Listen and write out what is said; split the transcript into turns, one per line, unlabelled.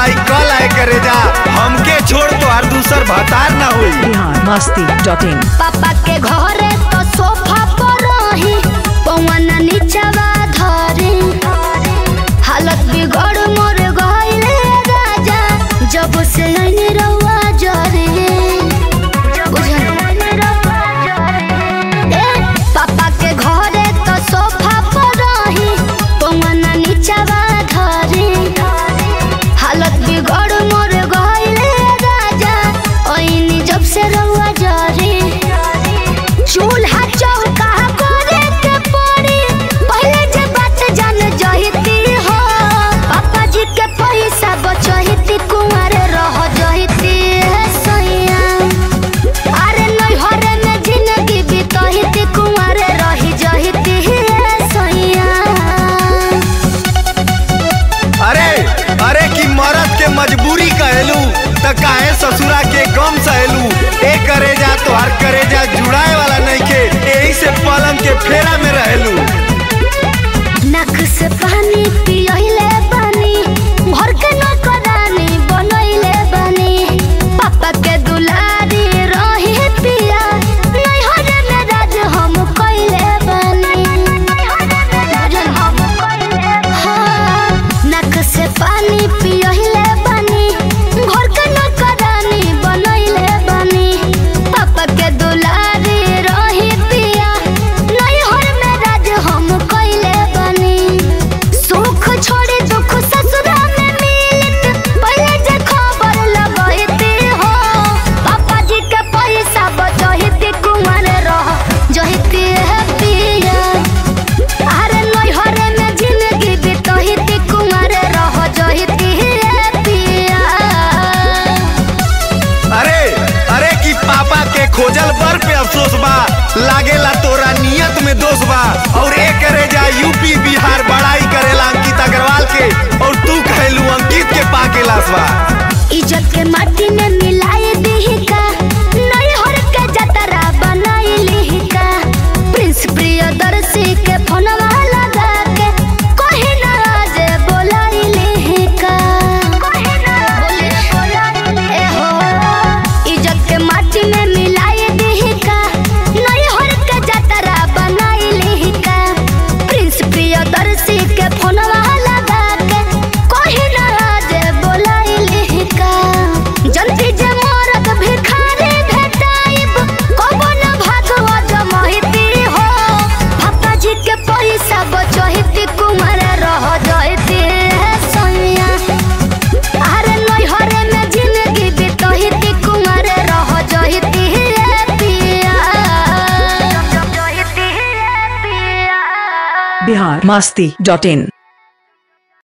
जुड़ाई कल आए करे जा हमके छोड़ तो हर दूसर भतार ना हुई
बिहार मस्ती डॉट इन
पापा के घरे तो सोफा पर रही पवन नीचवा धरे हालत बिगड़ मोर गइले राजा जब से आईने रउआ जरे बुझल ए, पापा के घरे तो सोफा पर रही पवन नीचवा धरे हालत बिगड़ मोर गइले राजा ओइनी जब से रउआ जरे चूल्हा चौका करे के पड़ी पहले जे बात जान जहिती हो पापा जी के पैसा बचहिती कुंवर रह जहिती है सैया अरे नैहरे में जिंदगी बितहिती कुंवर रही जहिती है सैया
अरे अरे की मरद के मजबूरी कहलू त काहे ससुरा के गम सहलू ए करे जा तो हर करे जा जुड़ाए वाला नहीं के यही से पलंग के फेरा में रहलू
नख से पानी पियले बानी घर के नौकरानी बनैले बानी पापा के दुलारी रही पिया नैहर में राज हम कइले बानी बुझल हम कइले हाँ नख से पानी पियले बानी घर के नौकरानी बनैले बानी पापा के दुलारी रही पिया नैहर में राज हम कइले बानी सुख छोड़ी दुख ससुरा में मिलत पहले जे खबर लगैती हो पापा जी के पैसा बचहिती कुंवर रह जहिती है पिया अरे नैहरे में जिंदगी बितहिती कुंवर रह जहिती है पिया
अरे अरे की पापा के खोजल बर पे अफसोस बा लागेला तोरा नियत में दोष बा और ए करे जा यूपी बिहार बड़ाई करेला अंकित अग्रवाल के और तू कहलू अंकित के पाके लाश बा
इज्जत के माटी में मिलाए दही का नैहर के जतरा बनाई ली का प्रिंस प्रियदर्शी के फोनवा लगा के कहीं ना आज बोलाई ली का ए हो इज्जत के माटी में मिलाए दही का नैहर के जतरा बनाई ली का प्रिंस प्रियदर्शी के फोनवा लगा के कहीं ना आज बोलाई ली का जल्दी जे मरद भिखारी भेटाइब कबो न भागवा जमहिती हो पापा जी के पैसा बचहिती कुमार रह जहिती है सैया अरे नैहरे में जिंदगी बितहिती कुमार रह जहिती है पिया जहिती है पिया
बिहार मस्ती डॉट इन